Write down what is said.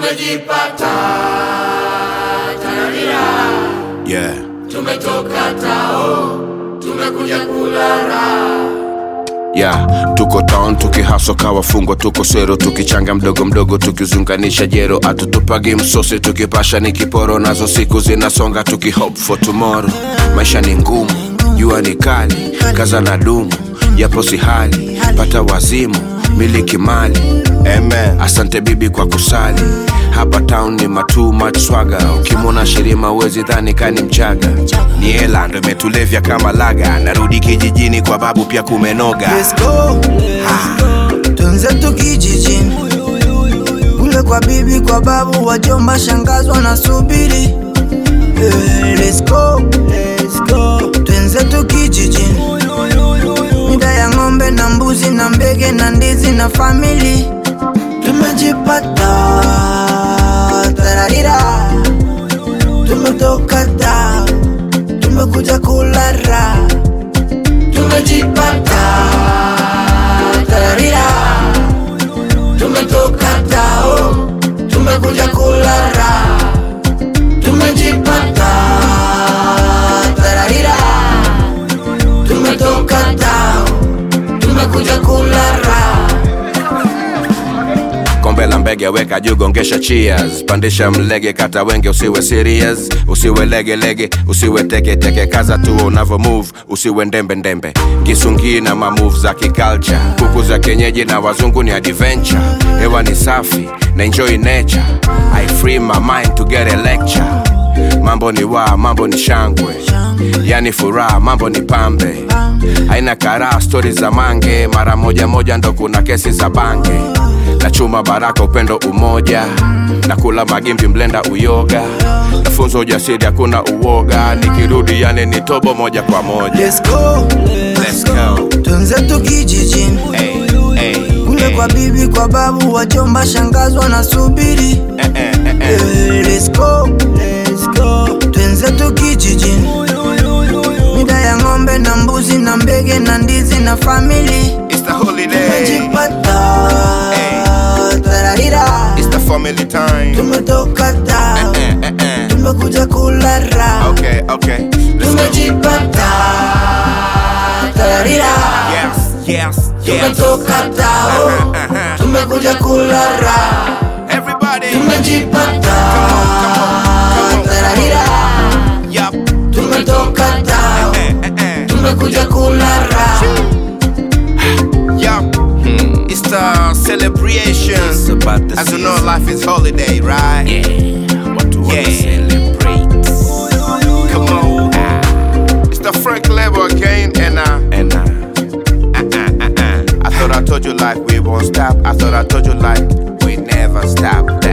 tumejipata tararira, Yeah. tumetoka tao, tumekuja kulala. Yeah, tuko town tukihaso kawafungwa tuko sero tukichanga mdogo mdogo tukizunganisha jero atutupagi msosi tukipasha ni kiporo nazo siku zinasonga tuki hope for tomorrow maisha ni ngumu jua ni kali kaza na dumu yapo si hali pata wazimu miliki mali Amen. asante bibi kwa kusali hapa town ni matu much swaga ukimwona shirima uwezi dhani kani mchaga ni hela ndo imetulevya kama laga narudi kijijini kwa babu pia kumenoga Let's go, twenzetu kijijini kule kwa bibi, kwa babu, wajomba, shangazi wanasubiri. Eh, Let's go, let's go, twenzetu kijijini, mida ya ng'ombe na mbuzi na mbege na ndizi na famili, tumejipata tararira, tumetoka ta, tumekuja kulara tumejipata tararira, tumetoka tao, tumekuja kulara, tumejipata tararira, tumetoka tao, tumekuja kulara. kombe la mbege weka juu gongesha cheers pandisha mlege kata wenge usiwe serious usiwe legelege usiwe teketeke kaza tu unavo move usiwe ndembe ndembe kisungii na mamove za kiculture kuku za kienyeji na wazungu ni adventure hewa ni safi na enjoy nature i free my mind to get a lecture mambo ni wa mambo ni shangwe yani furaha mambo ni pambe haina karaa stori za mange mara moja moja ndo kuna kesi za bange na chuma baraka upendo umoja na kula magimbi mlenda uyoga nafunza ujasiri hakuna uoga nikirudi yani ni tobo moja kwa moja Let's go, Let's go. twenzetu kijijini Hey, hey, kule hey. kwa bibi, kwa babu, wajomba, shangazi wanasubiri. Eh, eh, eh, eh. Eh, Let's go, let's go, twenzetu kijijini, mida ya ng'ombe na mbuzi na mbege na ndizi na famili, It's the holiday. tumejipata tararira, It's the family time. tumetoka ta, Eh, eh, eh. tumekuja kulara, Okay, okay. Let's go. tumejipata tararira, Yes, yes, yes. tumetoka tao, Uh-huh. tumekuja kulara, Everybody. tumejipata Come on. tararira, Yup. tumetoka tao, Eh, eh, eh. tumekuja kulara. Yup. It's the celebration. It's about the As you know, season. life is holiday, right? Yeah, what to Yeah. celebrate. Come on. It's the Frank level again, and uh, And uh, uh, uh, uh, uh. I thought I told you like we won't stop. I thought I told you like we never stop.